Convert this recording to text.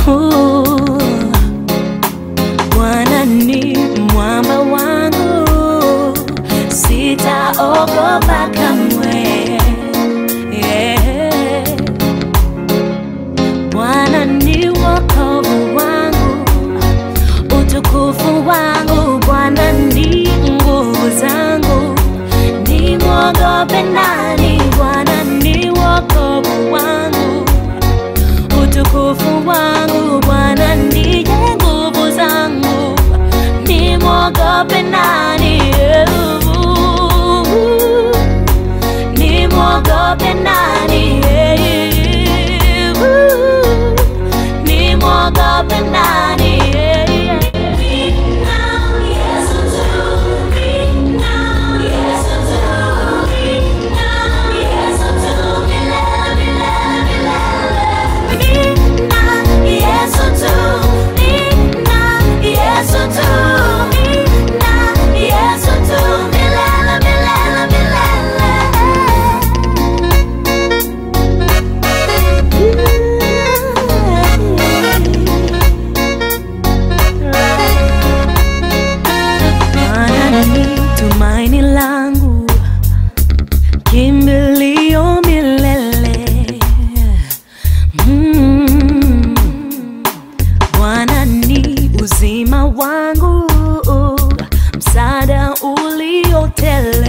Uh, Bwana ni mwamba wangu, sitaogopa kamwe. Yeah. Bwana ni wokovu wangu, utukufu wangu. Bwana ni nguvu zangu, nimwogope nani? Bwana ni wokovu wangu, utukufu wangu. Bwana ndiye nguvu zangu, nimwogope nani? Nimwogope nani? Nimwogope nani? Yesu tu, Yesu tu, Yesu tu, milele, milele, Maana ni tumaini langu, kimbilio milele. Mm. Bwana ni uzima wangu, msaada uliotele